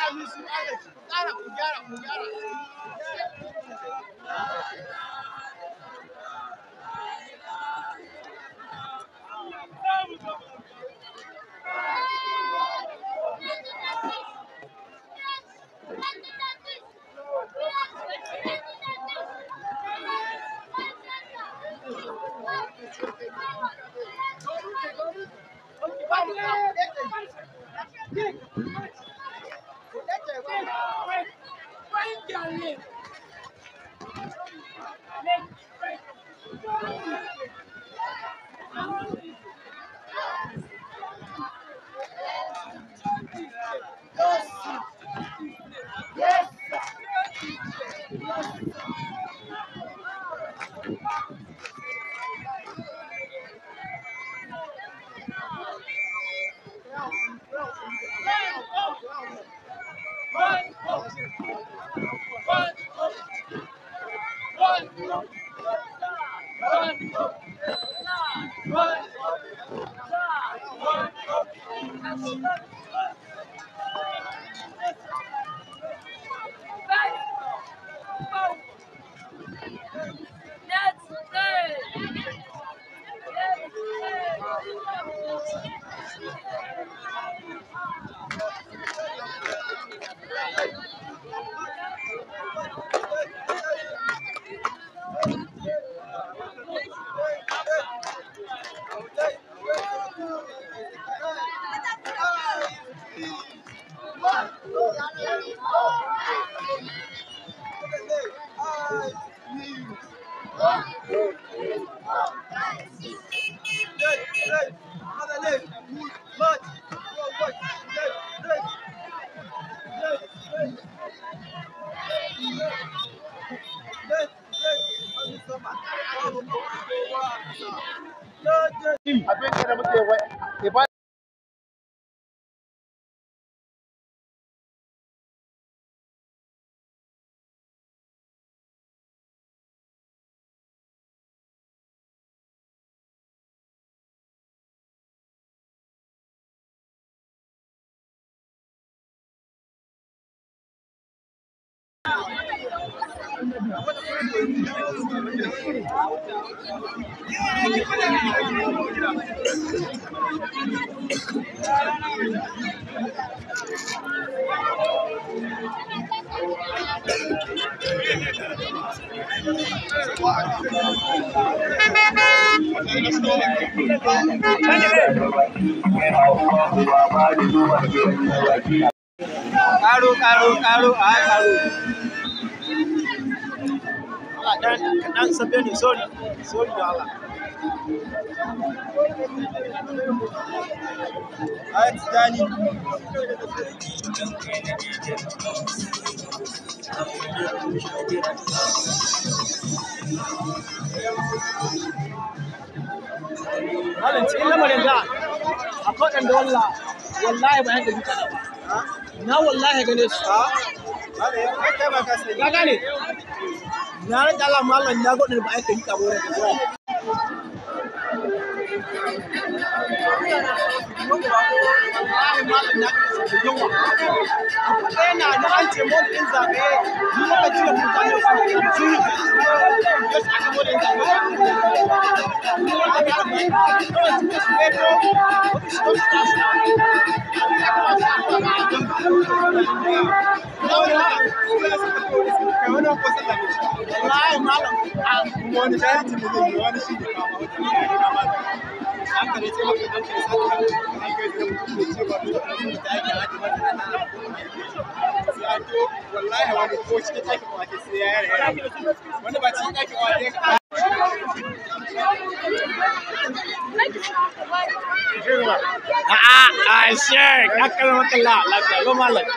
abin da muke ibada Karo, karo, karo, a karo. Allah dan dan sabbe ne sorry, sorry da Allah. Ai tijani. Malam cikin lamarin da akwai ɗan da wallah wallahi ba yadda duka ba. Na wallahi gane su. Ka gane? Na rage Allah malam na godin ba aika duka ba wurin da Wallahi malam na da yawa. Abu ɗaya na da an ce mota ɗin zagaye ni lokaci da mutane su yi ya shi aka mota ɗin zagaye. Ni wanda ya rabu kawai suka su beto wata shi wata tashi. Wallahi malam wani jahilci da zai yi wani shi ne kama wata ne na malam. An kare ce maka dan kai sai ka an kai da mutum da ce ba dole ne da ake haɗe ba da nan. Sai an to wallahi wani ko cikin ɗakin wake sai ya yare wani ba cikin ɗakin wake ka A'a, a shek, akal makalla, lafiya lo malam.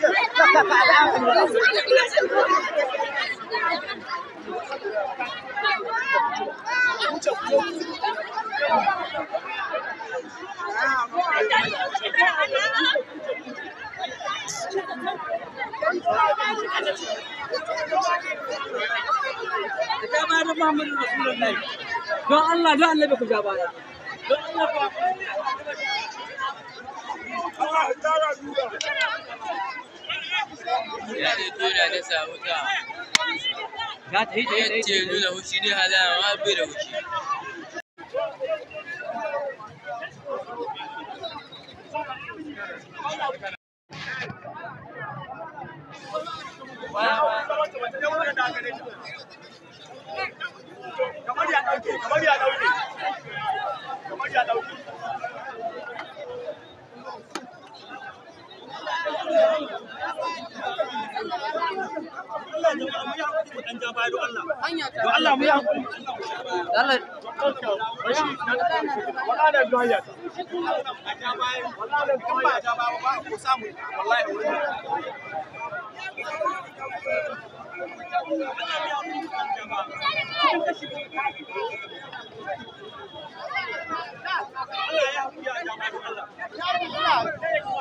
ka bayar da Muhammadu Rasulullahi don Allah don Allah ku ja baya don Allah fa Ya ne tona ta samu ta. Ya ta yi ta yi ta yi. Yace nuna hushi ne halama ma bai da hushi. kamar ya dauke kamar ya dauke kamar ya dauke Don Allah mu yi hankali. Allah Wallahi zuwa ya. Wallahi kan ba ja ba ba ko samu wallahi wani. Allah ya haƙuri a jama'a don Allah.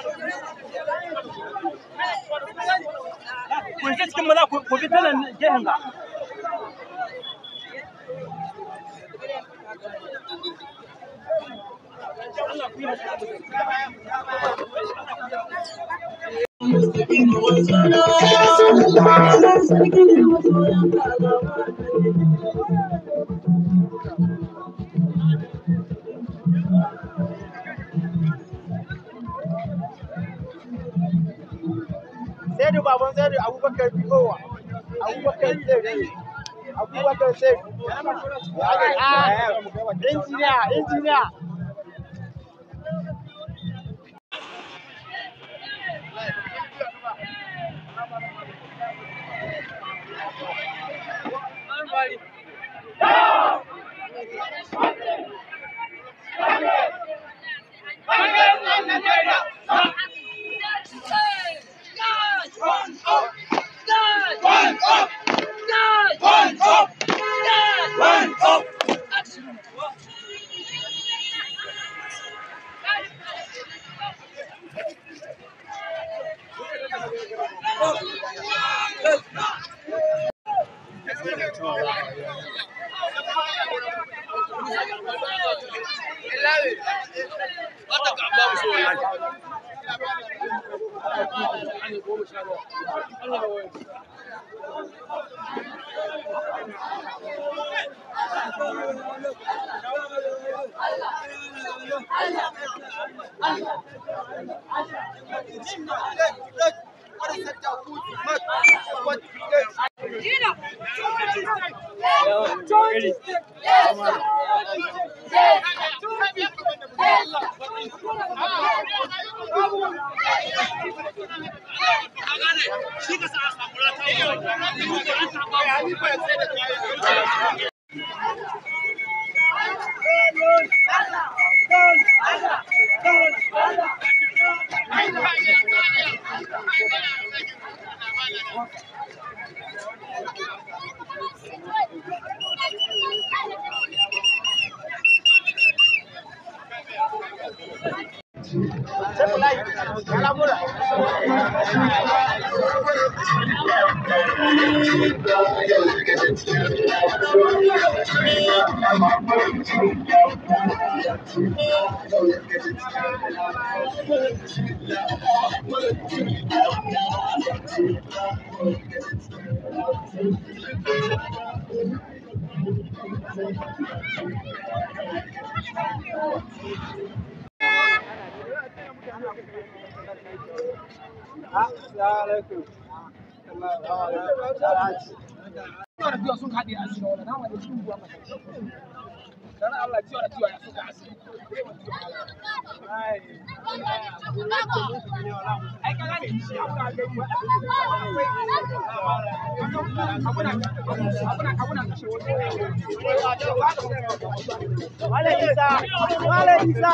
Kun je cikin maza ku bi ta nan gehen ga. sai da baban sai da abubakar biyowa abubakar sai abubakar sai injiniya injiniya Malam Isa, Malam Isa.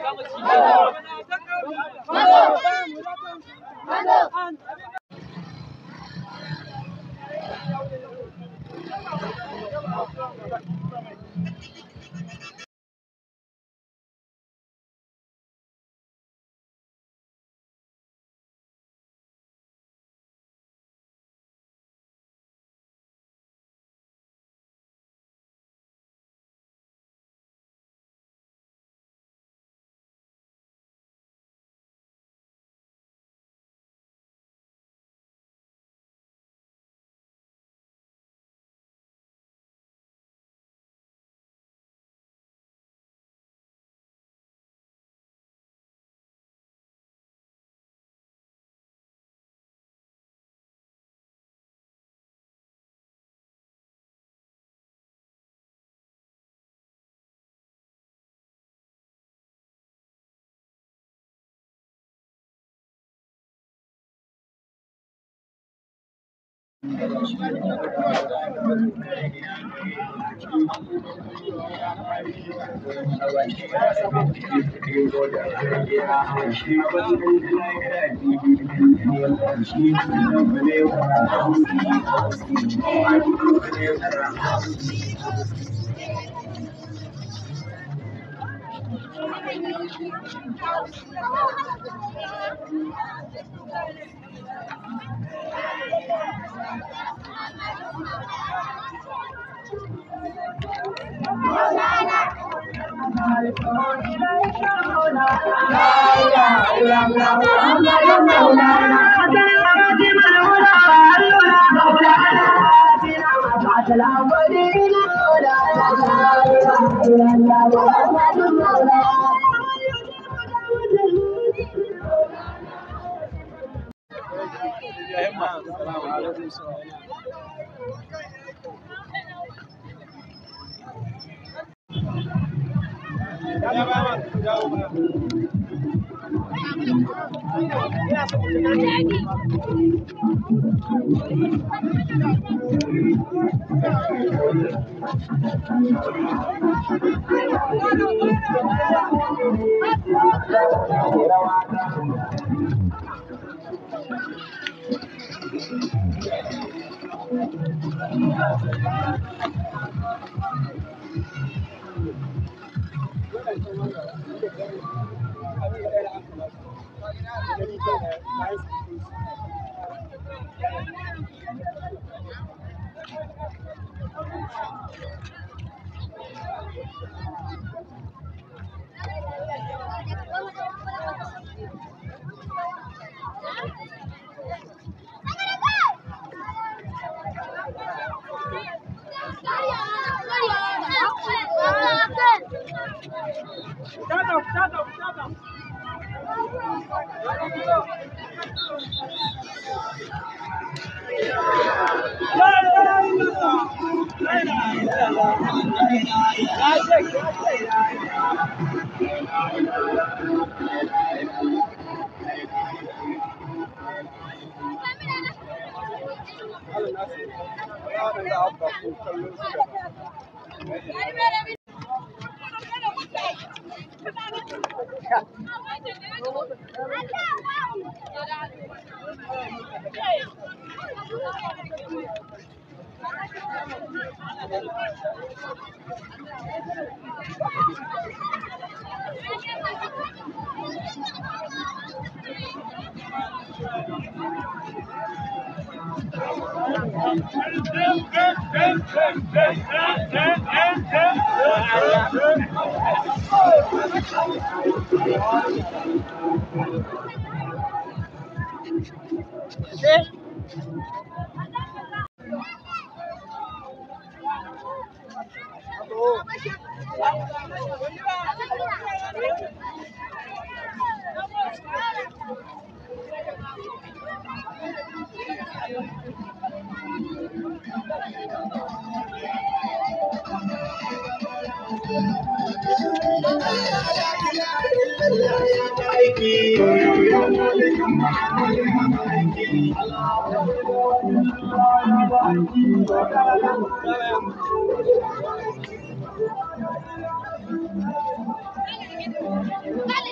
Hello.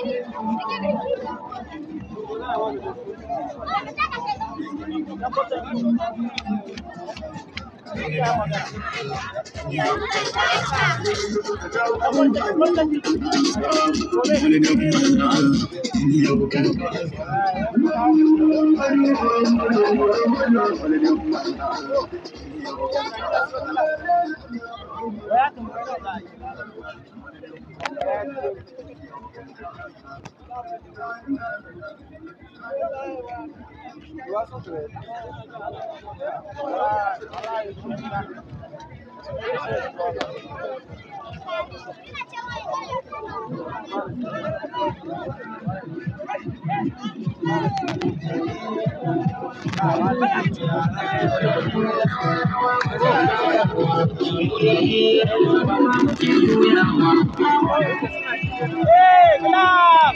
Hey, clap!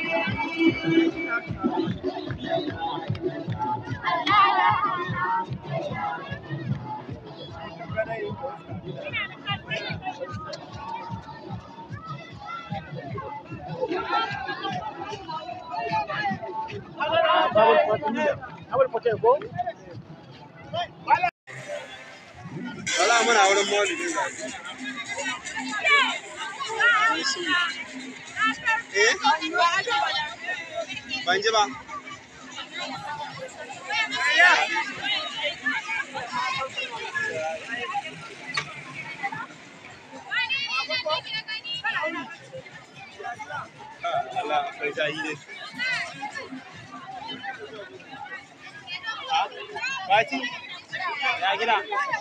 Wala muna wurin maulidin ga. Eh? Ban ji ba. Allah akwai jahi ne. Bati? Ya gida?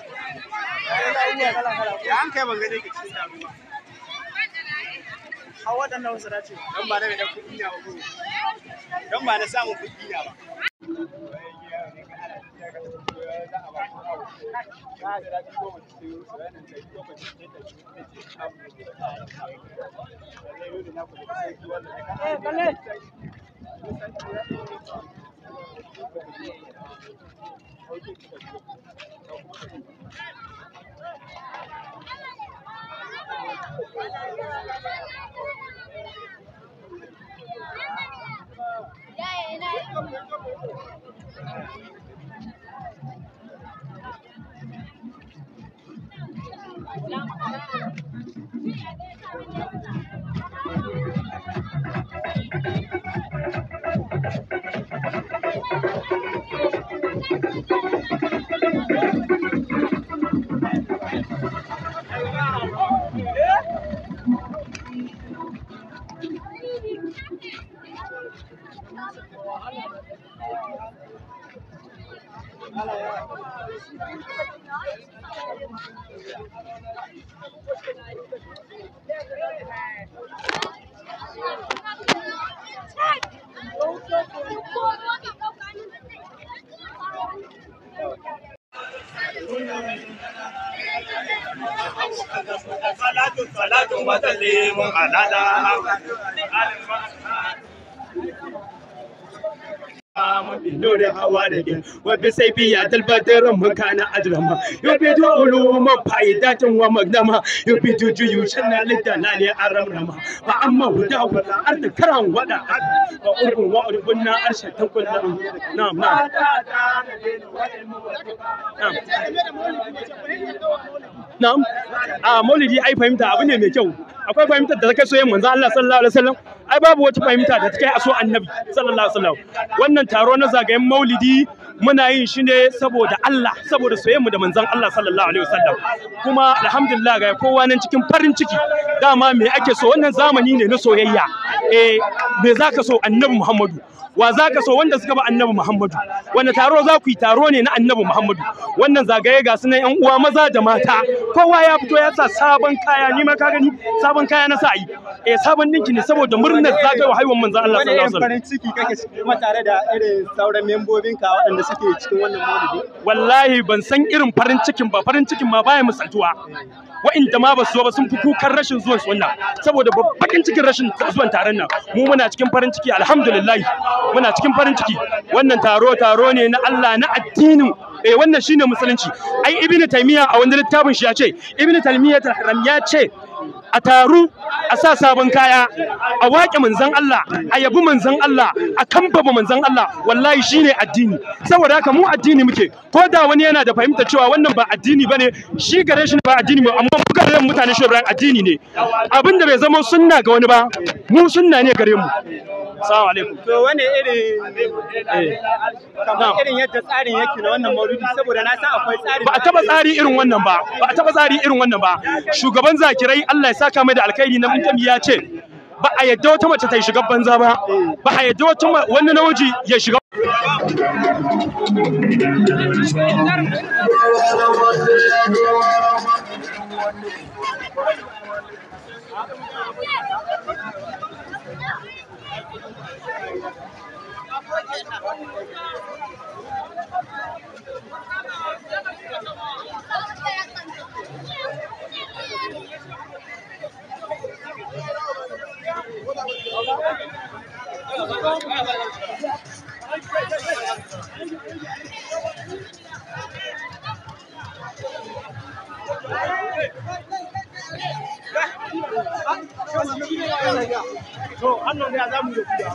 Ya an kai ban gane ka cikin damuwa. A waɗannan wasu dace. Don ba na da kuɗi na ba ko. Don ba na samun kuɗi na ba. Eh, kalle. salatu salatu wasallimun ala da Nuri hawa da ke wabi sai biya talbatar mun kana ajrama yobi to uluma faidatin wa magnama yobi to juyu shanna lidana ne aramrama ba amma huda wa arda karan wada wa urbun wa urbun na arsha ta kullu na'am na'am na'am a maulidi ai fahimta abu ne mai kyau akwai fahimtar da ta kai soyayyen manzo Allah sallallahu alaihi wasallam ai babu wata fahimta da ta kai a so annabi sallallahu alaihi wasallam wannan taro na zagayen maulidi muna yin shi ne saboda Allah saboda soyayyen mu da manzon Allah sallallahu alaihi wasallam kuma alhamdulillah ga kowa nan cikin farin ciki dama me ake so wannan zamani ne na soyayya eh me zaka so annabi Muhammadu wa za ka so wanda suka ba annabi Muhammadu wanda taro za ku yi taro ne na annabi Muhammadu wannan zagaye ga sunan yan uwa maza da mata kowa ya fito ya sa sabon kaya ni ma ka gani sabon kaya na sa yi eh sabon dinki ne saboda murnar zagayewa haihuwar manzon Allah Wani sallallahu alaihi irin wasallam farin ciki kake ciki kuma tare da irin sauran membobinka waɗanda suke cikin wannan maulidi? wallahi ban san irin farin cikin ba farin cikin ma baya misaltuwa wa'inda ma ba su zo ba sun fi kukan rashin zuwan su wannan saboda bakin cikin rashin zuwan taron nan mu muna cikin farin ciki alhamdulillah muna cikin farin ciki wannan taro taro ne na Allah na addinin eh wannan shine musulunci ai ibnu taymiya a wani littafin shi ya ce ibnu taymiya haram ya ce a taru a sa sabon kaya a waƙe manzon Allah a yabi manzon Allah a kambama manzon Allah wallahi shine addini saboda haka mu addini muke ko da wani yana da fahimta cewa wannan ba addini bane shi gare shi ba addini ba amma mu gare mu mutane shi Ibrahim addini ne abinda bai zama sunna ga wani ba mu sunna ne gare mu assalamu alaikum To wane irin kamar irin yadda tsarin yake na wannan maulidi saboda na san akwai tsari ba a taba tsari irin wannan ba ba a taba tsari irin wannan ba shugaban zakirai Allah ya saka mai da alkhairi na mutum ya ce ba a yadda wata mace ta yi shiga banza ba ba a yadda wata ma- wani namiji ya shiga to annan da za mu yi da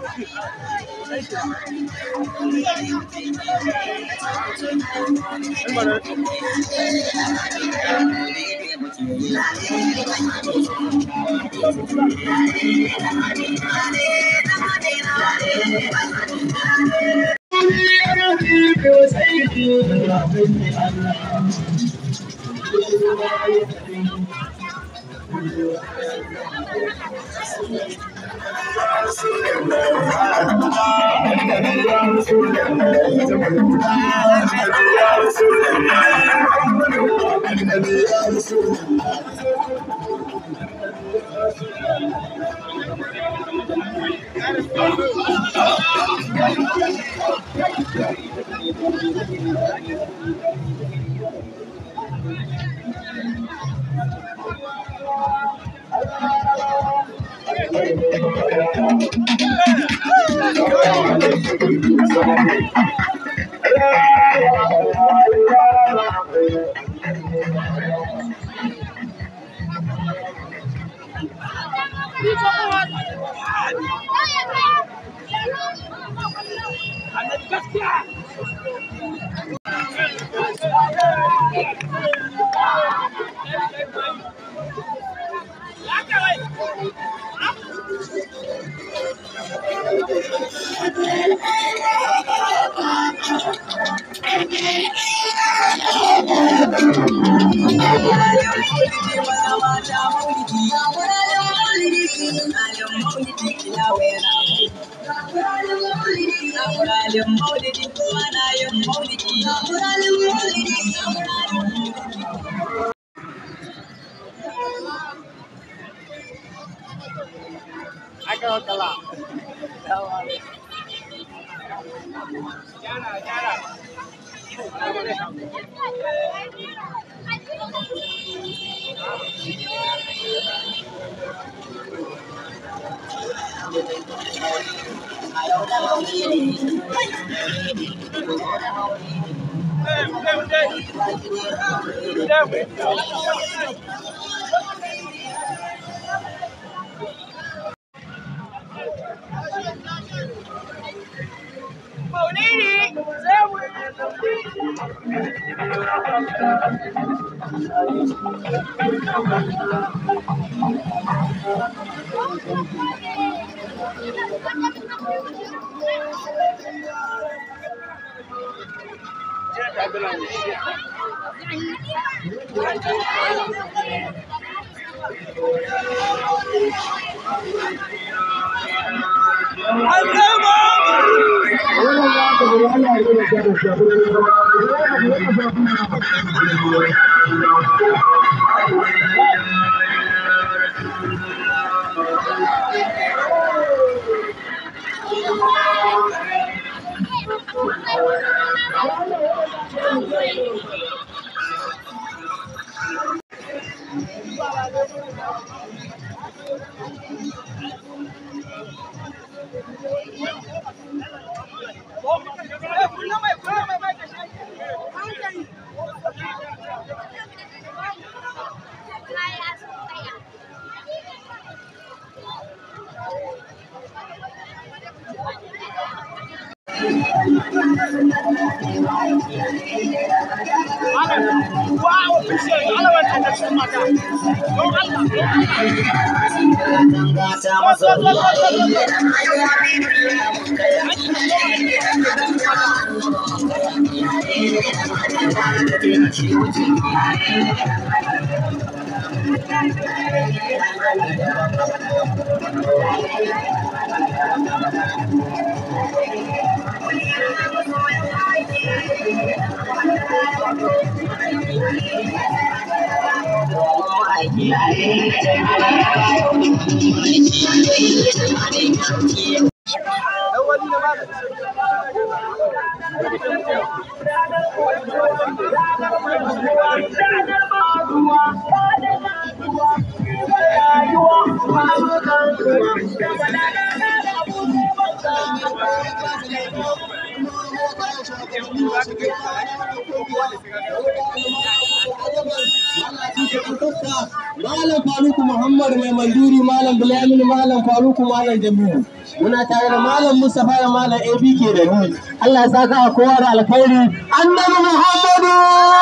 aka wakala Wow, official, Allah wannan da su mata. Don Allah, don Allah. Malam Faruku Muhammad mai manduri Malam Bilamin Malam Faruku Malam Jamilu. Muna tare da Malam Mustapha da Malam ABK da ni. Allah ya saka a kowa da alkhairi. Annabi Muhammadu!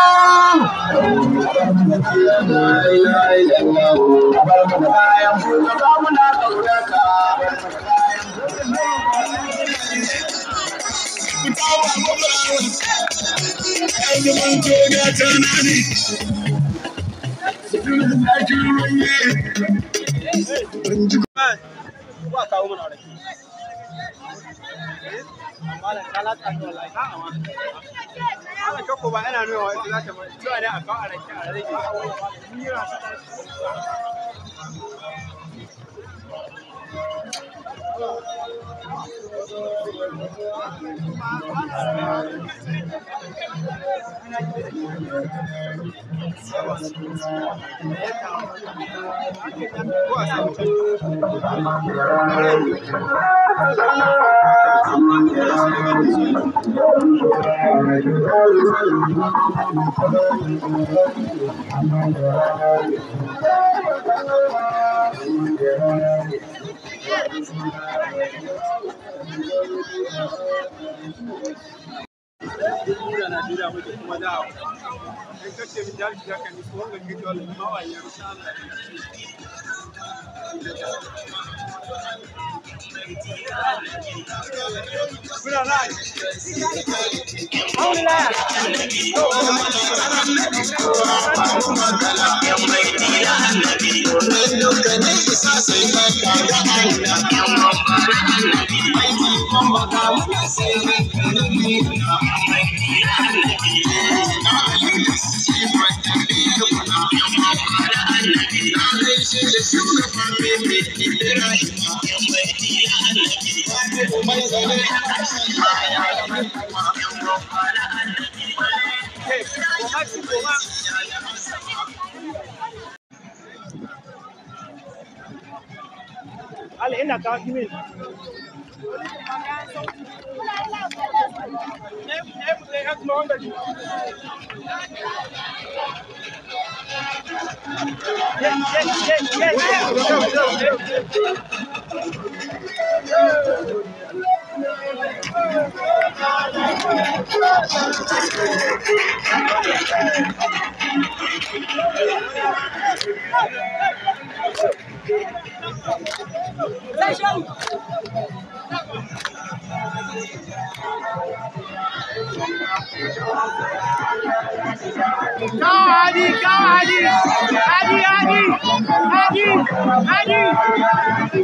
Ba kawo mana rake. Malam ka latsa ni wallahi ka amma. Malam kako ba ina nuna wa ita za ta mai. Cewa ne a kawo a rake a rage. Ni yana ta ko a samu can. Mura Najeriya muke kuma da in kace min jari da kan ko wanga ke dole ma wa ya rusha Allah. Muna na. Hey, koma ki koma. Allah ina kawo email. Ne ne mu sai hakma wanda ji. Yes, yes, yes, yes. Kawo Hadi, kawo Hadi, Hadi, Hadi, Hadi, Hadi.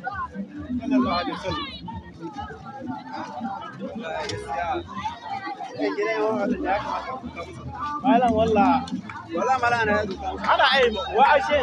Sallallahu alaihi wasallam. Malam walla. Walla malam ana ana ai wa ashe.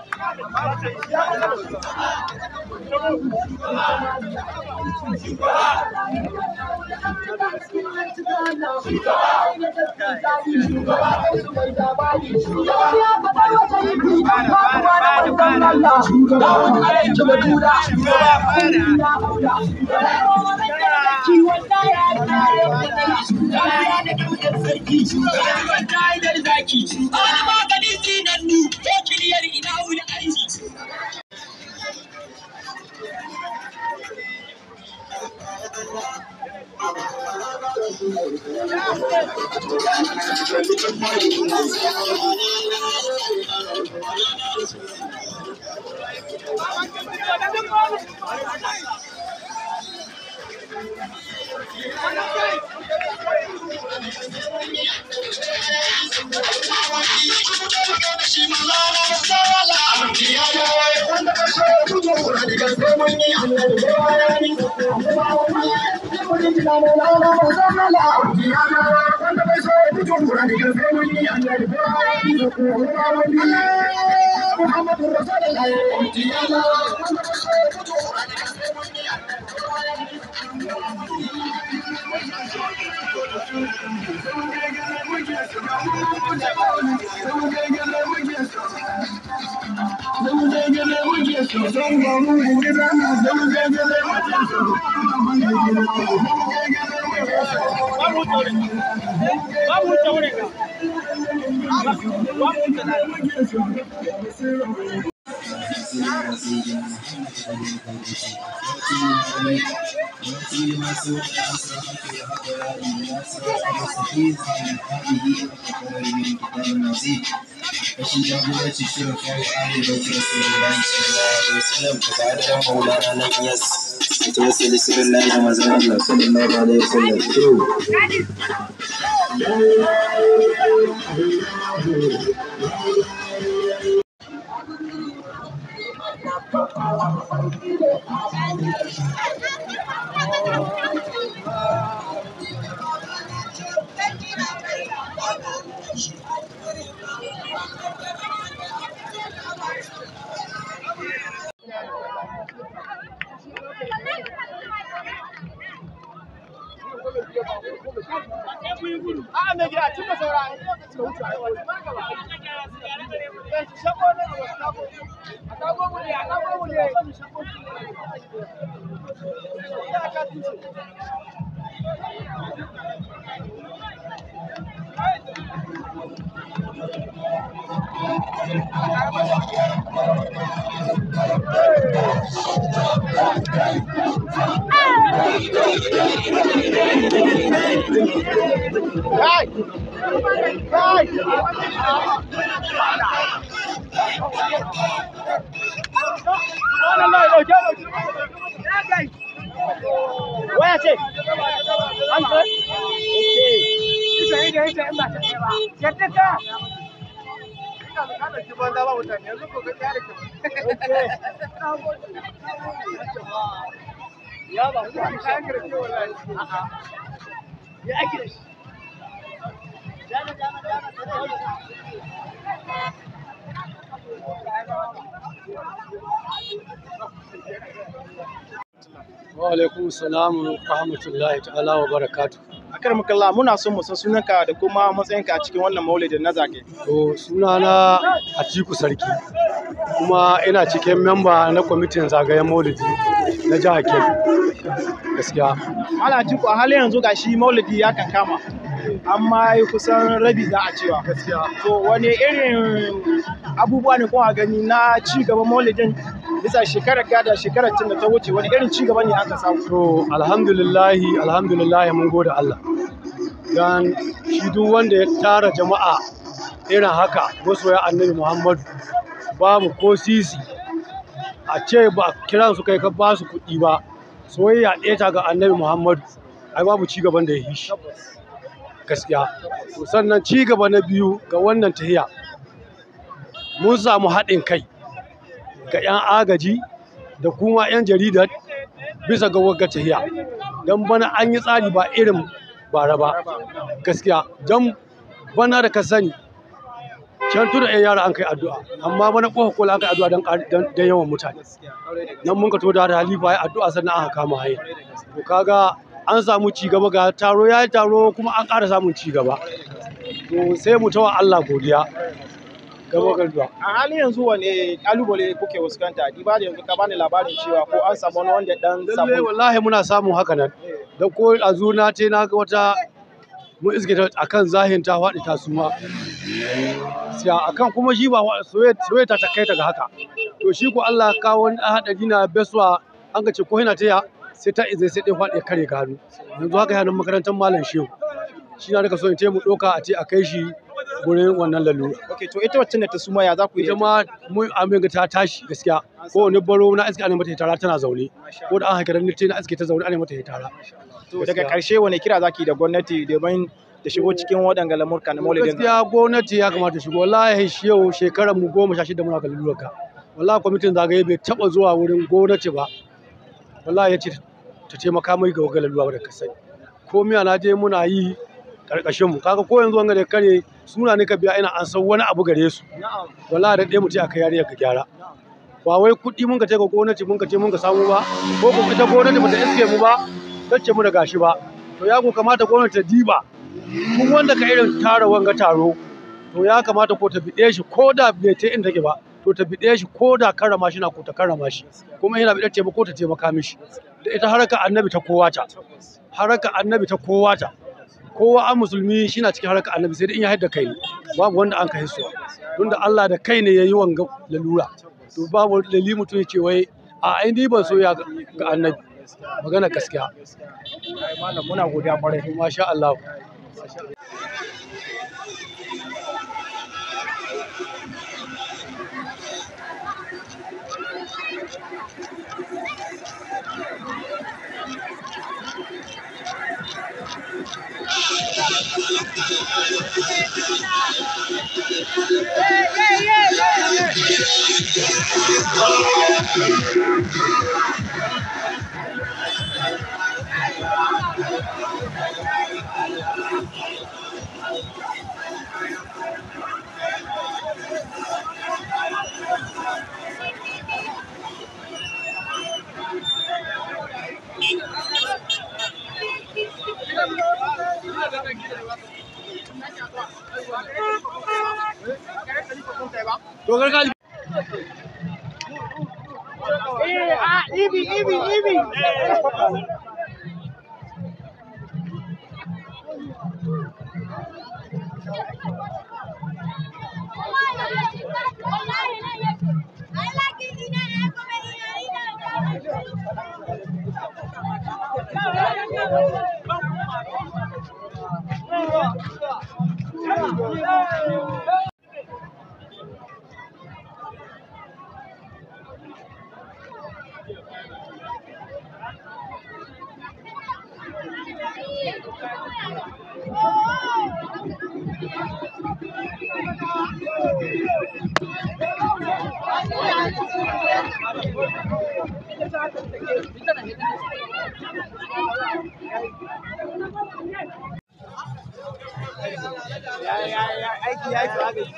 Rashin jagoranci shirin kare arewa ta Rasulullahi sallallahu alaihi wasallam ka tare da Maulana na Iyas. Ta wasu lisirin layi da mazan Allah sallallahu alaihi wasallam. True. A'a mai gida tun da saura a lokacin da wuce a yi wani. Shakko ne a wasu kago. A kago mu ne, a kago mu ne. Ya ka tuce. Kai! Kai! Wannan mai dauke dauke. Waya ce? An kai? Ita ita ita in ba ta kai ba. Yadda ka. Ya ba ku an kayan garke wallahi. A'a. Ya ake da shi. Wa alaikum salamu rahmatullahi ta'ala wa barakatu. Akar mukalla muna son mu san sunanka da kuma matsayinka a cikin wannan maulidin na zage. To sunana Atiku Sarki kuma ina cikin memba na kwamitin zagayen maulidi na jihar Kebbi. Gaskiya. Malam Atiku a halin yanzu gashi maulidi ya kankama. Amma yi kusan rabi za a cewa. Gaskiya. To wani irin abubuwa ne kuma gani na ci gaban maulidin bisa shekarar gada shekarar tun da ta wuce wani irin ci gaba ne aka samu. To alhamdulillahi alhamdulillahi mun gode Allah. Dan shi duk wanda ya tara jama'a irin haka masoya annabi Muhammadu babu ko sisi a ce ba kiran su kai ka ba su kuɗi ba soyayya ɗaya ta ga annabi Muhammadu ai babu ci gaban da ya yi shi gaskiya to sannan ci gaba na biyu ga wannan tahiya mun samu haɗin kai ga 'yan agaji da kuma 'yan jarida bisa ga wagga tahiya don bana an yi tsari ba irin bara ba gaskiya don bana da ka sani can tuna ɗan yara an kai addu'a amma bana ƙofa kola an kai addu'a don ƙari- don don yawan mutane nan mun ka to da halifa ya addu'a sannan aka kama haye to kaga an samu ci gaba ga taro ya yi taro kuma an ƙara samun ci gaba to sai mu tawa Allah godiya gaba ga a halin yanzu wane kalubale kuke fuskanta diba da yanzu ka bani labarin cewa ko an samu wani wanda dan lalle samu wallahi muna samun haka nan da ko a zuna ce na ga wata mun iske ta akan zahin ta faɗi ta suma siya akan kuma shi ba wa- soyayya soyayya ta kai ta ga haka to shi ko Allah ka wani ɗan haɗari na beswa an ga ce ko yana taya sai ta izai sai ɗaya faɗi ya kare ka hannu yanzu haka yana makarantar malam shehu shi na daga so in ce mu ɗauka a ce a kai shi gurin wannan lalura okay to ita wacce ne ta suma ya za ku yi ita ma mun amin ga ta tashi gaskiya ko wani baro na iske ana mata hitara tana zaune ko da an haka ranar na iske ta zaune ana mata hitara to daga karshe wane kira zaki da gwamnati domin ta shigo cikin waɗanga lamurka na maulidin gaskiya gwamnati ya kamata shigo wallahi shi yau shekarar mu goma sha shida muna kallon ka wallahi kwamitin zagaye bai taba zuwa wurin gwamnati ba wallahi ya ce ta taimaka mai ga wagalar ruwa da kasai ko miya na je muna yi karkashin mu kaga ko yanzu wanga da kare suna ne ka biya ina an san wani abu gare su wallahi da ɗaya mu ce aka yariya ka gyara ba wai kuɗi mun ka ce ga gwamnati mun ka ce mun ka samu ba ko kuma ita gwamnati ba ta iske mu ba tace mu da gashi ba to ya ko kamata gwamnati ta diba duk wanda ka irin tara wanga taro to ya kamata ko ta biɗe shi ko da bai ta inda take ba to ta biɗe shi ko da karama shi na ko ta karama shi kuma yana biɗar taimako ta taimaka mishi da ita haraka annabi ta kowa ta haraka annabi ta kowa ta kowa an musulmi shi na cikin haraka annabi sai dai in ya haɗa kai ne babu wanda an kai suwa tunda Allah da kai ne ya yi wanga lalura to babu dalili mutum ya ce wai a ai ni ban so ya ga annabi magana gaskiya malam muna godiya kwarai masha Allah to gargaji Ibi, Ibi, Ibi. aiki ya yi to aka yi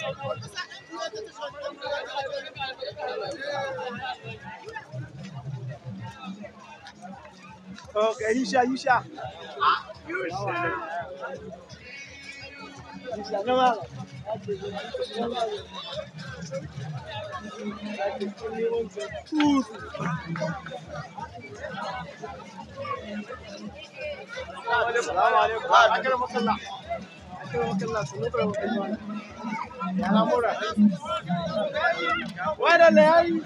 Okay, Yusha, Yusha. Assalamu alaikum. Akramak Allah. Akramak Allah. Sunu da wakilwa. Ya lamura. Wada la yayi.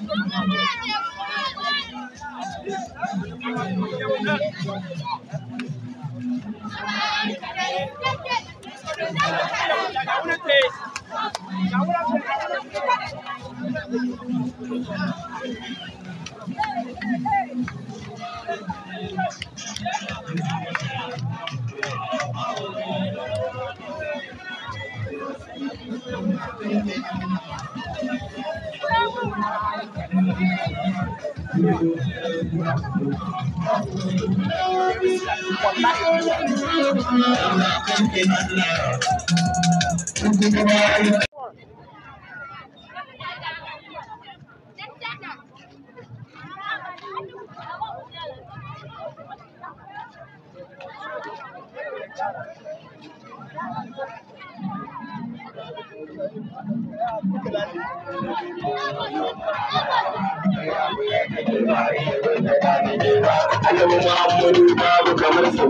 Wallahi. Annabi Muhammadu babu kamar sa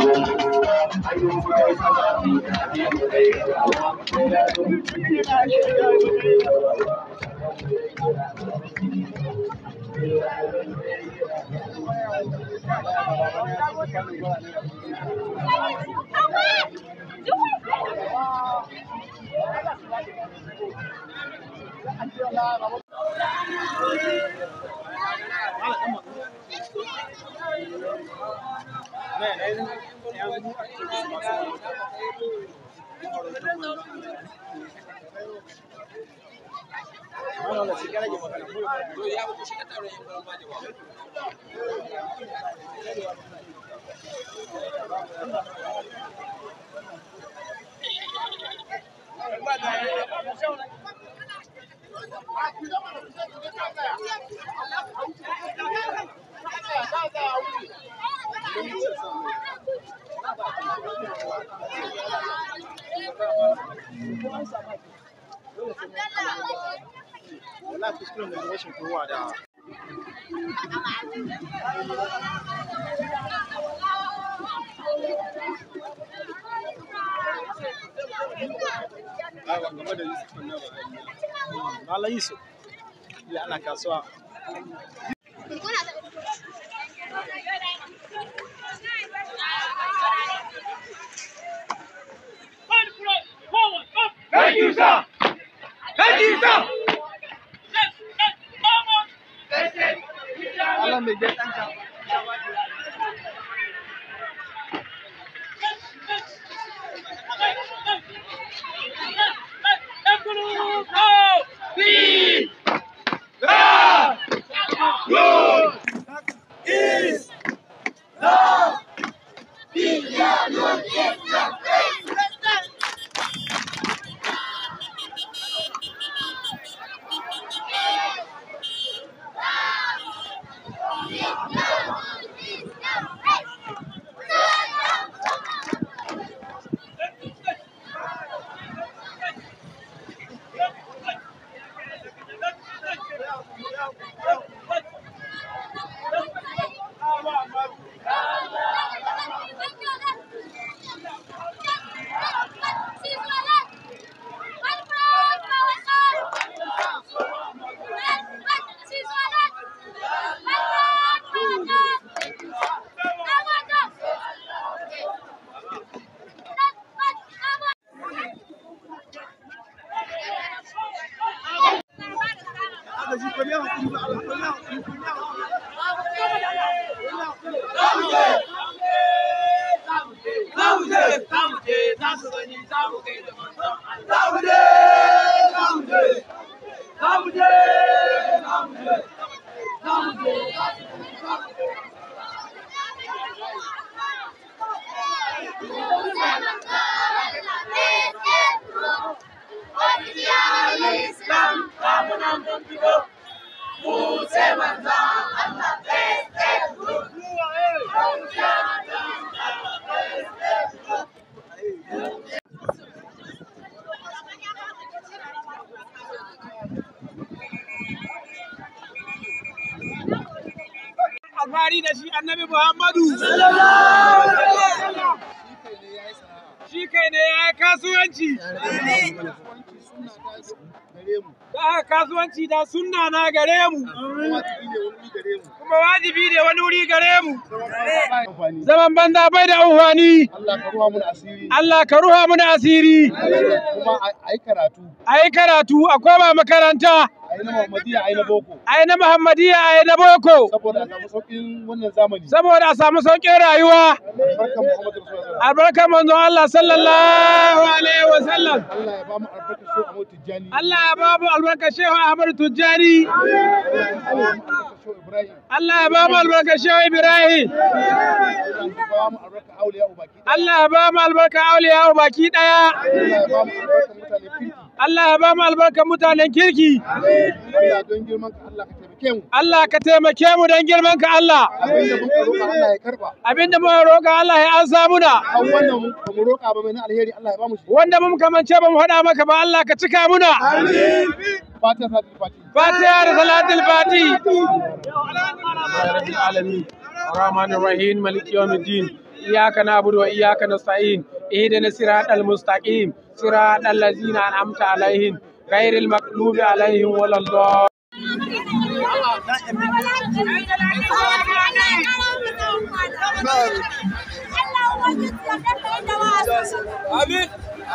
Wallahi kuskuren da rashin kowa da aiwa game da Yusuf nan ba Malam Yusuf ya ana kasuwa Thank you, sir. Thank you, sir. Allah mai jan ɗanka aka ji ko ne hakuri ba Allah ko ne hakuri ko ne hakuri alfahari da shi annabi Muhammadu. Shi kai ne ya yi kasuwanci. Da haka kasuwanci da sunna na gare mu. Kuma wajibi ne wani wuri gare mu. Zaman banza bai da amfani. Allah ka ruwa mun asiri Allah ka ruha mana asiri. kuma a yi karatu A yi karatu a koma makaranta. a yi na Muhammadiyya a yi na boko A yi na Muhammadiyya a yi na boko. saboda a samu sauƙin wannan zamani Saboda a samu sauƙin rayuwa. barkan Muhammadu Rasulullah Albarkar manzon Allah sallallahu alaihi wa sallam. Allah ya ba mu albarkar shi a Tijjani Allah ya babu albarka Shehu Ahmad Tujjani. Allah ya ba mu albarka Shehu Ibrahim. Allah ya ba mu albarka Auliya baki daya. Allah ya ba mu albarka mutanen kirki. don girman ka Allah ka taimake mu Allah ka taimake mu don girman ka Allah. abinda mun roƙa Allah ya karba Abinda muka roƙa Allah ya ansa muna. an wannan mun ba mu roƙa ba mai na alheri Allah ya ba mu shi Wanda mun kamance ba mu faɗa maka ba Allah ka cika muna. fatiha sati fatiha Fatiha da salatul fati. العالمين الرحمن الرحيم مالك يوم الدين إياك نعبد وإياك نستعين اهدنا الصراط المستقيم صراط الذين أنعمت عليهم غير المغضوب عليهم ولا الضالين Amin.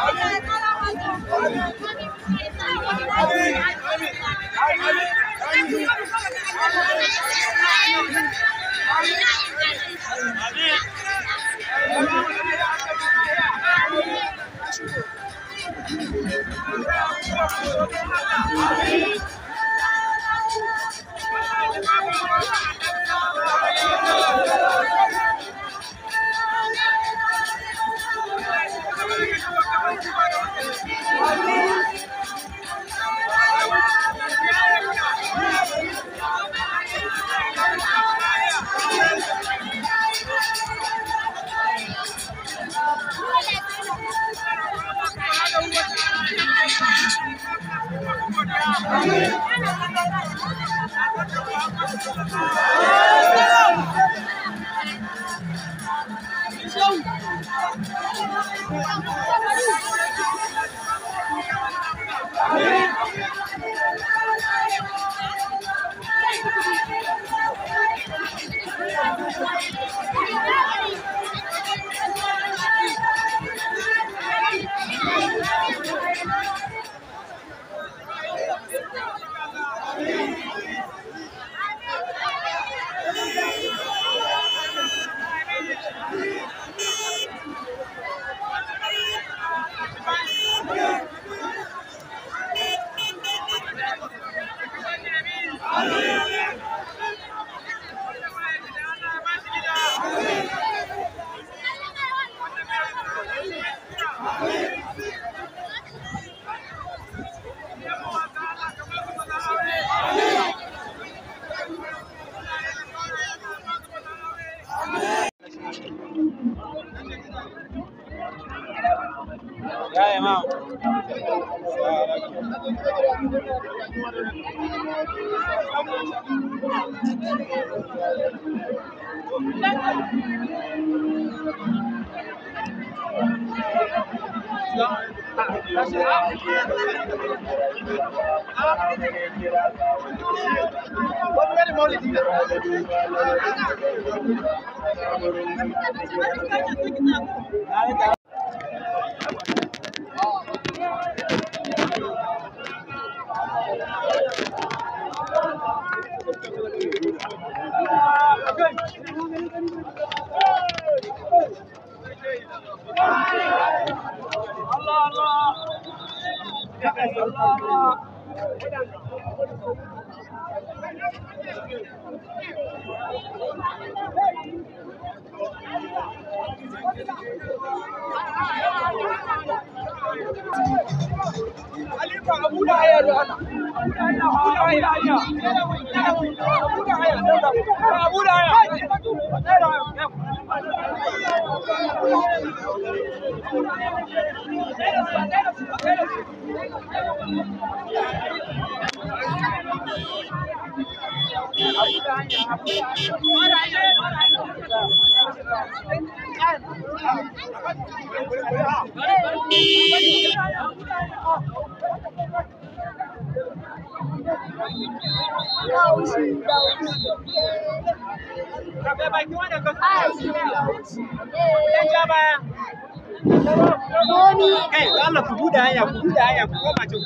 Kai, Allah ku buɗe hanya, ku buɗe hanya, ku koma can.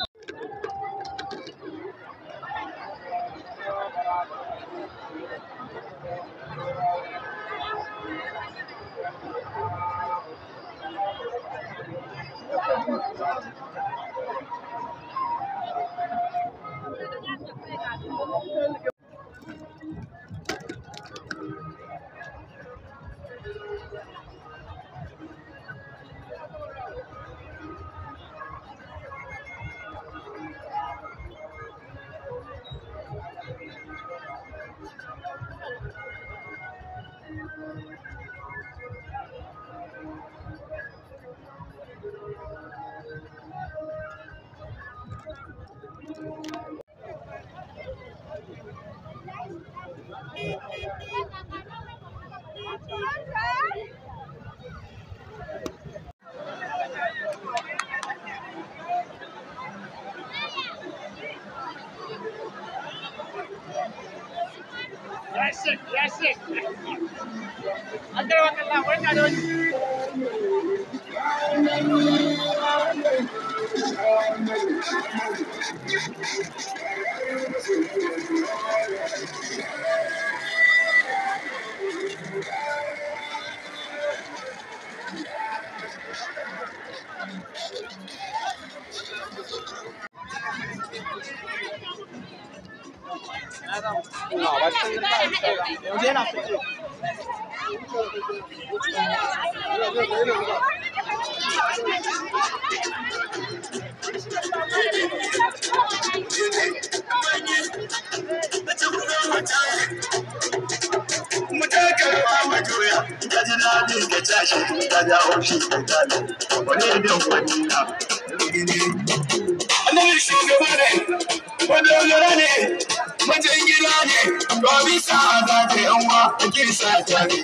Annabi shugaba ne, wanda lura ne, wajen gida ne, ba bisa za ta yanwa a kisa ta ne.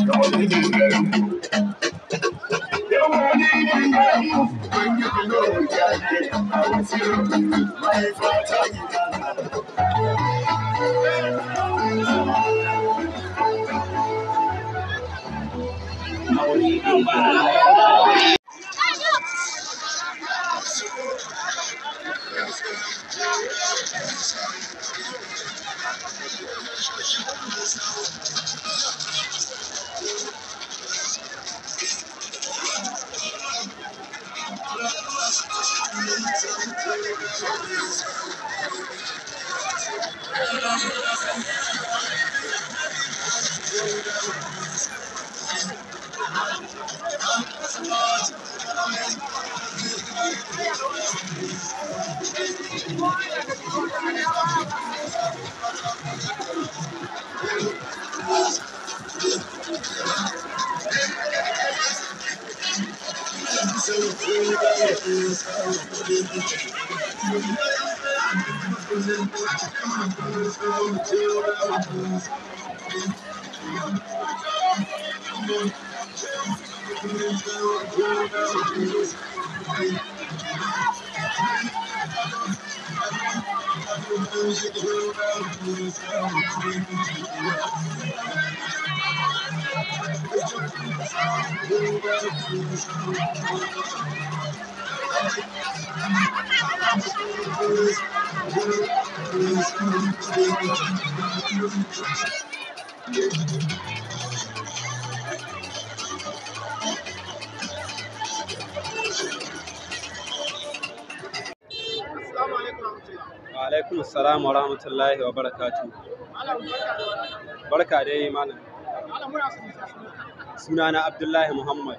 Wa alaikum assalam wa rahmatullahi wa barakatu. Barka dai malam. Sunana Abdullahi Muhammad.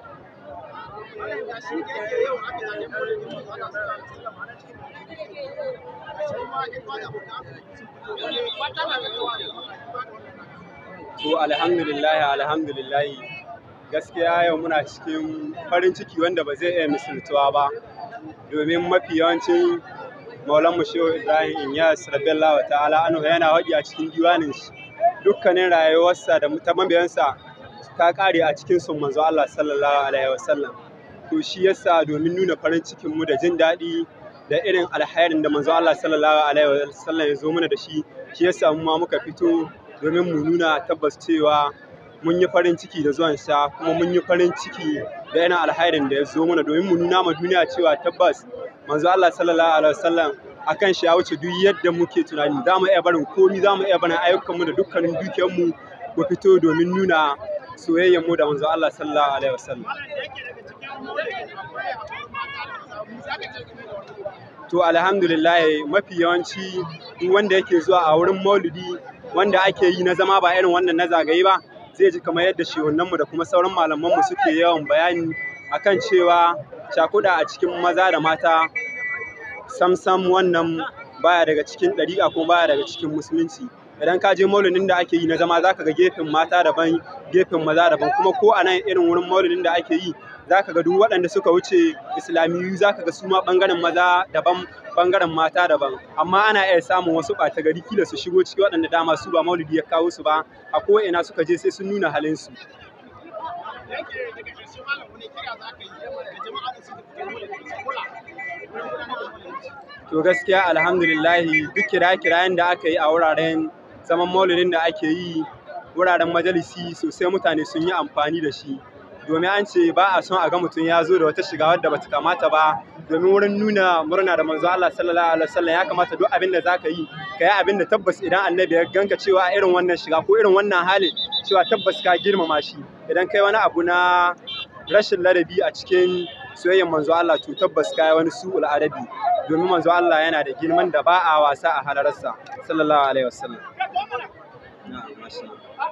To alhamdulillah alhamdulillah gaskiya yau muna cikin farin ciki wanda ba zai iya misaltuwa ba domin mafi yawancin maulan shehu ibrahim inyas radiyallahu ta'ala anhu yana waƙi a cikin diwanin shi dukkanin rayuwarsa da ta mabiyansa ta ƙare a cikin sun manzo Allah sallallahu alaihi wasallam to shi yasa domin nuna farin cikin mu da jin daɗi da irin alhairin da manzo Allah sallallahu alaihi wasallam ya zo mana da shi shi yasa mu ma muka fito domin mu nuna tabbas cewa mun yi farin ciki da zuwan sa kuma mun yi farin ciki da irin alhairin da ya zo mana domin mu nuna ma duniya cewa tabbas manzo Allah sallallahu alaihi wasallam akan shi ya wuce duk yadda muke tunani za mu iya barin komi za mu iya barin ayyukanmu da dukkanin dukiyarmu mu fito domin nuna soyayyar mu da manzo Allah sallallahu alaihi wasallam to alhamdulillah mafi yawanci duk wanda yake zuwa a wurin maulidi wanda ake yi na zama ba irin wannan na zagaye ba zai ji kamar yadda shehunanmu da kuma sauran malamanmu suke yawan bayani akan cewa cakuɗa a cikin maza da mata samsam wannan baya daga cikin ɗariƙa kuma baya daga cikin musulunci idan ka je maulidin da ake yi na zama zaka ga gefen mata daban gefen maza daban kuma ko a nan irin wurin maulidin da ake yi zaka ga duk waɗanda suka wuce islamiyu zaka ga su ma ɓangaren maza daban ɓangaren mata daban amma ana iya samun wasu ɓata gari kila su shigo ciki waɗanda dama su ba maulidi ya kawo su ba a ko ina suka je sai sun nuna halin su To gaskiya alhamdulillahi duk kira-kirayen da aka yi a wuraren zaman maulidin da ake yi wuraren majalisi sosai mutane sun yi amfani da shi domin an ce ba a son a ga mutum ya zo da wata shiga wadda bata kamata ba domin wurin nuna murna da manzo Allah sallallahu alaihi wasallam ya kamata duk abin da zaka yi ka yi abin da tabbas idan annabi ya ganka cewa a irin wannan shiga ko irin wannan halin cewa tabbas ka girmama shi idan kai wani abu na rashin ladabi a cikin soyayyar manzo Allah to tabbas kai wani su'ul adabi domin manzo Allah yana da girman da ba a wasa a halararsa sallallahu alaihi wasallam na'am masha Allah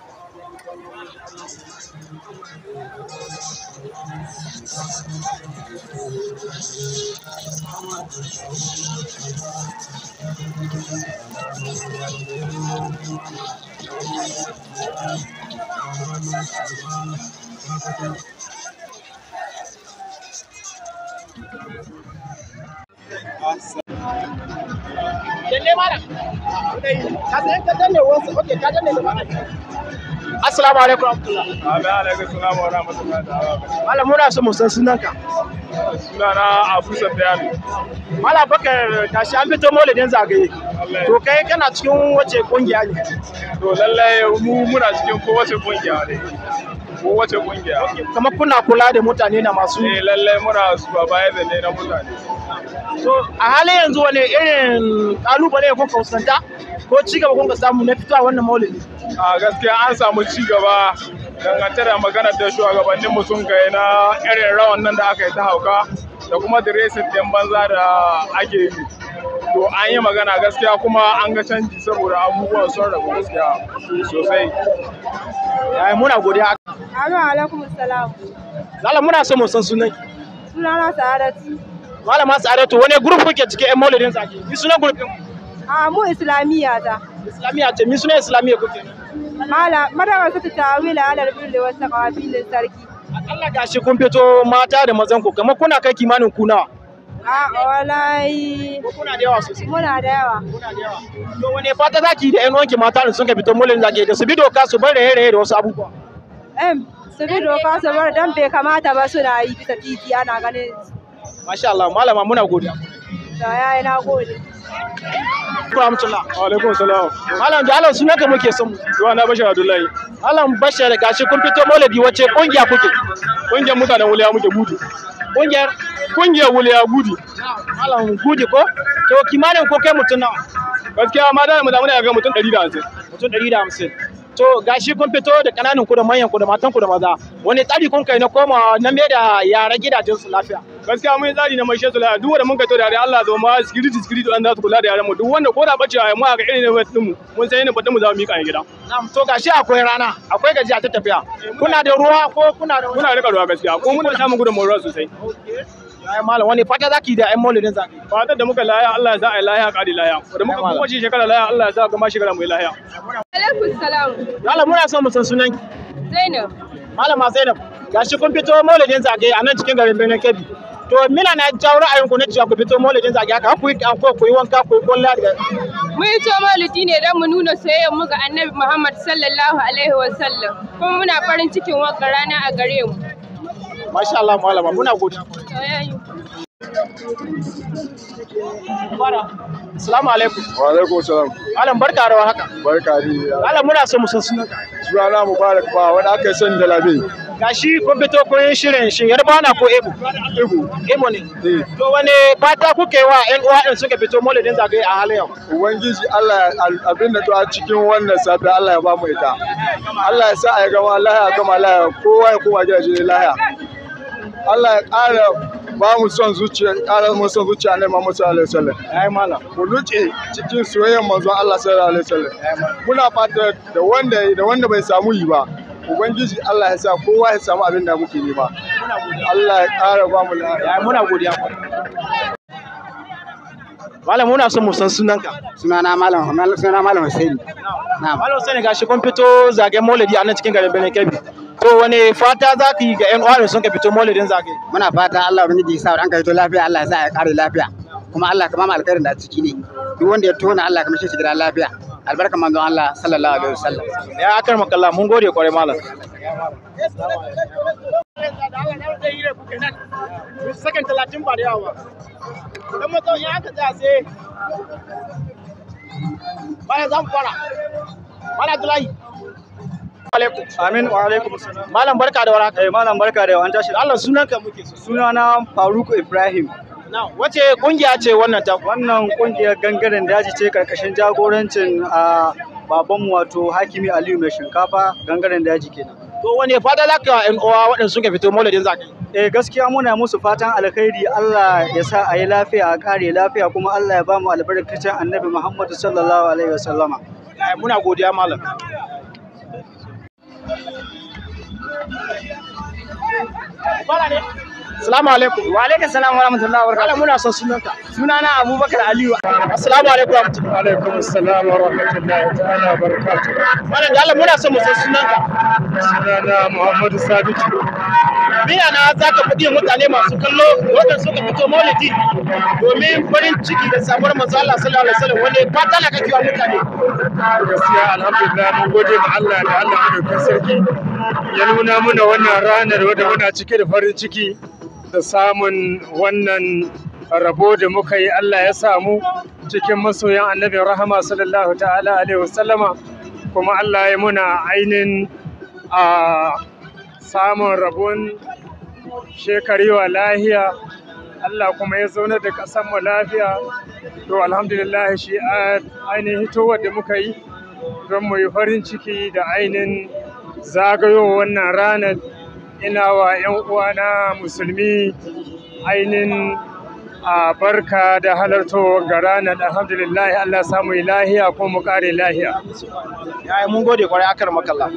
Dalle malam. Ka san ka danne wasu, okay ka danne da malam. Assalamu alaikum warahmatullahi. Amin alaikum salam wa rahmatullahi ta'ala. Malam muna so mu san sunanka. Sunana Abu Sufyan. Malam Bakar tashi an fito maulidin zagaye. To kai kana cikin wace kungiya ne? To lallai mu muna cikin kowace kungiya ne. Kowace kungiya. Kamar kuna kula da mutane na masu Eh lallai muna supervisor ne na mutane. To a halin yanzu wani irin kalubale kuka fuskanta ko ci gaba kuka samu na fitowa wannan maulidi? A gaskiya an samu ci gaba dangance da maganar da shugabannin mu sun kai na irin rawan nan da aka yi ta hauka da kuma diresin ɗin banza da ake yi. To an yi magana gaskiya kuma an ga canji saboda abubuwan sun rabu gaskiya sosai. Yayi muna godiya. Amin alaikum salam. Lala muna so mu san sunan ki. Sunana Sa'adatu. Malama Sa'adatu wani group kuke cikin ƴan maulidin zaki? Ni sunan group ɗin? A mu Islamiyya ta. Islamiyya ce, mi sunan Islamiyya kuke? Mala madawar su ta tawila alal birri wasu kawabilin sarki. Allah gashi kun fito mata da mazan ku kamar kuna kai kimanin ku nawa? A wallahi. Kuna da yawa sosai. Muna da yawa. To wane fata zaki da ƴan uwanki mata da sun ka fito maulidin zaki da su bi doka su bar raye-raye da wasu abubuwa? Em, su bi doka su bar dan bai kamata ba suna yi bisa titi ana ganin. Masha Allah, malama muna godiya. Da yayi na gode. Rahmatullah. Wa alaikum salam. Malam da Allah sunanka muke son mu. Zuwa na Bashir Abdullahi. Malam Bashir gashi kun fito maulidi wace kungiya kuke? Kungiyar mutanen wuliya muke gudu. Kungiyar Kungiyar wuliya gudu. Malam Gudi ko? To kimanin ko kai mutum nawa? Gaskiya ma da mu da muna ga mutum 150. Mutum 150. To gashi kun fito da kananan ku da manyan ku da matan ku da maza. Wani tsari kun kai na koma na me da yara gidajen su lafiya? Gaskiya mun yi tsari na mai shesu lafiya duk wanda mun kai to da yare Allah zo ma security security an za su kula da yaran mu duk wanda ko da bace mu ga irin ne mutum mu mun san ne batun mu za mu mika a gida. Na'am to gashi akwai rana, akwai gajiya ta tafiya. Kuna da ruwa ko kuna da Muna rika ruwa gaskiya ko muna samun gudun ruwa sosai. Ai malam wani fata zaki da ƴan maulidin zaki? Fatar da muka laya Allah ya sa ai laya ƙari laya. Da muka kuma shi shekara laya Allah ya sa kuma shekara mu yi laya. Alaikum salam. Malam muna son mu san sunan ki. Zainab. Malama Zainab, gashi kun fito maulidin zagaye a nan cikin garin Benin Kebbi. To mina na jawo ra'ayinku na cewa ku fito maulidin zagaye haka ku yi anko ku yi wanka ku yi kwalla daga Mun yi to maulidi ne don mu nuna soyayyar mu ga Annabi Muhammad sallallahu alaihi wa sallam. Kuma muna farin cikin wanka rana a gare mu. Masha Allah malama muna godiya. Assalamu alaikum. Wa alaikum salam. Malam barka da haka. Barka ni. Malam muna so mu san sunanka. Sunana Mubarak ba wanda aka sani da labe. Gashi kun fito kun yi shirin shin Yarbawa ko Ebo? Ebo. Ebo ne. To wane fata kuke wa ƴan uwa ɗin suka fito maulidin zagaye a halin yau? Ubangiji Allah abin da to a cikin wannan safi Allah ya ba mu ita. Allah ya sa a yi gama lahiya gama lahiya kowa ya koma gidaje lahiya. Allah ya ƙara ba mu son zuciya ƙara mu son zuciya ne Muhammad sallallahu alaihi wasallam. Ai malam. Mu luce cikin soyayyar manzon Allah sallallahu alaihi wasallam. Muna fata da wanda da wanda bai samu yi ba. Ubangiji Allah ya sa kowa ya samu abin da muke nema. Allah ya ƙara ba mu lafiya. Ai muna godiya. Malam muna son mu san sunanka. Sunana Malam sunana Malam Hussein. Na'am. Malam Hussein gashi kun fito zagayen maulidi a nan cikin garin Benin Kebbi. To wane fata za ka yi ga ƴan uwa da sun ka fito maulidin zagaye? Muna fata Allah ubangiji ya sa an ka fito lafiya Allah ya sa ya kare lafiya. Kuma Allah ka ba mu alkhairin da a ciki ne. Duk wanda ya tona Allah ka mishi shi gida lafiya. Albarka manzon Allah sallallahu alaihi wasallam. Ya akar makalla mun gode kwarai malam. Sakan talatin ba da yawa ba. Idan mutum ya aka tsaya sai baya za mu fara. Mala Abdullahi. alaikum. Amin wa alaikum salam. Malam barka da warhaka. Eh malam barka da an tashi. Allah sunanka muke so. Sunana Faruk Ibrahim. Na wace kungiya ce wannan ta? Wannan kungiyar gangaren daji ce karkashin jagorancin a babanmu wato Hakimi Aliyu mai shinkafa gangaren daji kenan. To wane fata za ka yan uwa waɗanda suka fito maulidin zaka? Eh gaskiya muna musu fatan alkhairi Allah ya sa a yi lafiya a kare lafiya kuma Allah ya ba mu albarkacin Annabi Muhammadu sallallahu alaihi wasallama. Muna godiya malam. Assalamu alaikum. Wa alaikum salam wa rahmatullahi wa barakatuh. muna son sunanka. Sunana Abubakar Aliyu. Assalamu alaikum wa rahmatullahi. Wa alaikum assalam wa rahmatullahi ta'ala wa barakatuh. Malam da Allah muna son mu san sunanka. Sunana Muhammadu Sabitu. Biya na za ka faɗi mutane masu kallo waɗanda suka fito maulidi domin farin ciki da samuwar manzo Allah sallallahu alaihi wasallam wanda fata na kake wa mutane. Gaskiya alhamdulillah mun gode ma Allah da Allah madaukakin sarki ya nuna muna wannan ranar wadda muna cike da farin ciki da samun wannan rabo da muka yi Allah ya samu cikin masoyan annabin rahama sallallahu ta'ala alaihi wasallama kuma Allah ya muna ainihin a samun rabon shekarewa lahiya Allah kuma ya zauna da ƙasar mu lafiya to alhamdulillah shi ainihin hitowar da muka yi don mu yi farin ciki da ainihin zagayo wannan ranar ina wa 'yan uwana musulmi ainihin a barka da halartowar ga ranar alhamdulillah Allah samu yi lahiya ko mu kare lahiya ya mun gode kwarai akar makalla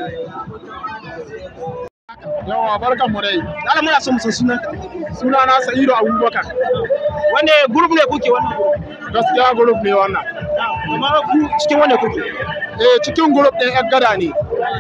Yawa barkan mu dai. Allah muna son mu san sunanka. Sunana Sa'idu Abubakar. Wanne group ne kuke wannan group? Gaskiya group ne wannan. Amma ku cikin wanne kuke? Eh cikin group ɗin ƴan gada ne.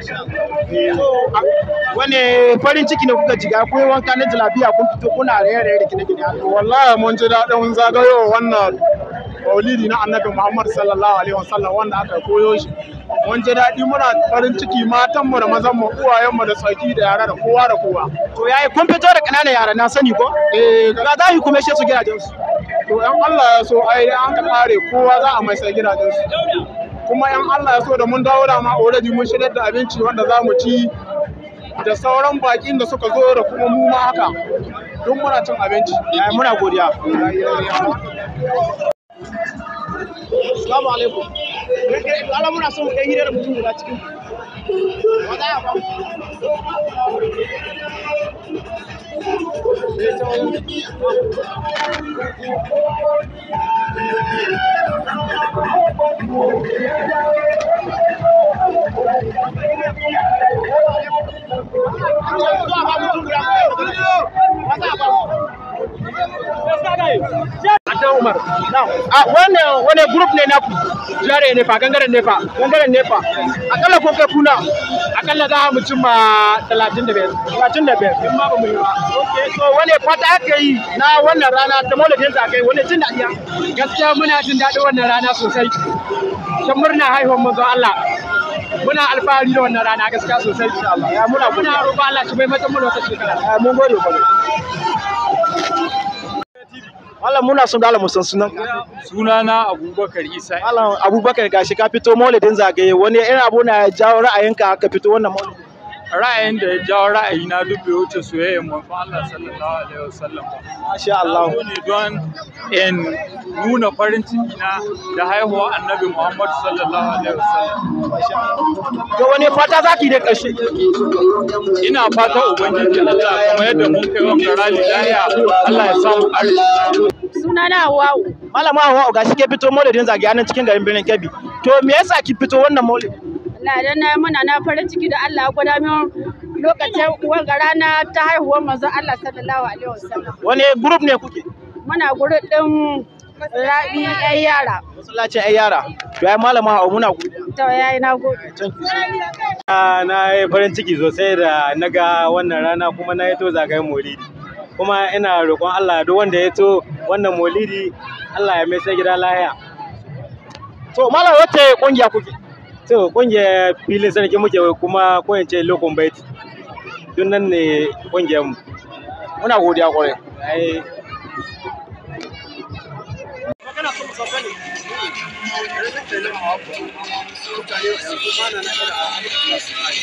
Wane farin ciki ne kuka jiga kun wanka na jalabiya kun fito kuna raye-raye da gine-gine. Wallahi mun ji daɗin zagayo wannan maulidi na annabi Muhammad sallallahu alaihi wasallam wanda aka koyo shi. Mun ji daɗi muna farin ciki matanmu da mazanmu uwayenmu da tsaki da yara da kowa da kowa. To yayi kun fito da ƙananan yara na sani ko? Eh ga zahi kuma shi su gidajen su. To ƴan Allah ya so ai an ka kare kowa za a mai sai gidajen su. Kuma ƴan Allah ya so da mun dawo da ma already mun shirya da abinci wanda za mu ci da sauran bakin da suka zo da kuma mu ma haka duk muna cin abinci. Muna godiya. Assalamu alaikum. Allah muna son mu ɗan hira da mutum guda cikin. Wanda ya ba Umar. A wannan wani group ne naku? Jare ne fa, gangaren ne fa, gangaren ne fa. Akalla ko kai kuna? Akalla za mu cimma talatin da biyar. Talatin da biyar. In ma ba mu yi ba. Okay, so wani fata aka yi na wannan rana ta maulidin sa kai wani jin daɗi. Gaskiya muna jin daɗin wannan rana sosai. Ta murna haihuwar manzon Allah. Muna alfahari da wannan rana gaskiya sosai insha Allah. Ya muna muna roƙon Allah shi bai mata mu wata shekara. Mun gode ba. Malam muna son dala musan sunan Sunana Abubakar Isa. Malam Abubakar gashi ka fito maulidin zagaye wani irin abu na jawo ra'ayinka ka fito wannan maulidin. Ra'ayin da ya jawo ra'ayi na duk bai wuce soyayyar manzon Allah sallallahu alaihi wasallam. Masha Allah. Na zo ne don in nuna farin ciki na da haihuwa Annabi Muhammad sallallahu alaihi wasallam. To wani fata zaki da ƙarshe? Ina fata Ubangiji Allah kamar yadda mun kai wa rali lahiya Allah ya samu arziki. Sunana Hawwa'u. Malama Hawwa'u gashi ke fito maulidin zagaye nan cikin garin birnin Kebbi. To me yasa ki fito wannan maulidin? Allah dan na muna na farin ciki da Allah ya gwada min lokacin wanga rana ta haihuwar manzon Allah sallallahu alaihi wasallam. Wani group ne kuke? Muna group din Rabi ƴan yara. Masallacin ƴan yara. To ai malama Hawwa muna godiya. To yayi na gode. Na yi farin ciki sosai da na ga wannan rana kuma na yi to zagayen maulidi. Kuma ina roƙon Allah duk wanda ya to wannan maulidi Allah ya mai sai gida lahiya. To malam wace kungiya kuke? To kungiyar filin sarki muke kuma ko in ce lokon baiti. Duk nan ne kungiyar mu. Muna godiya kwarai. Ai Magana son mu sauka ne. mutane yanzu ba na na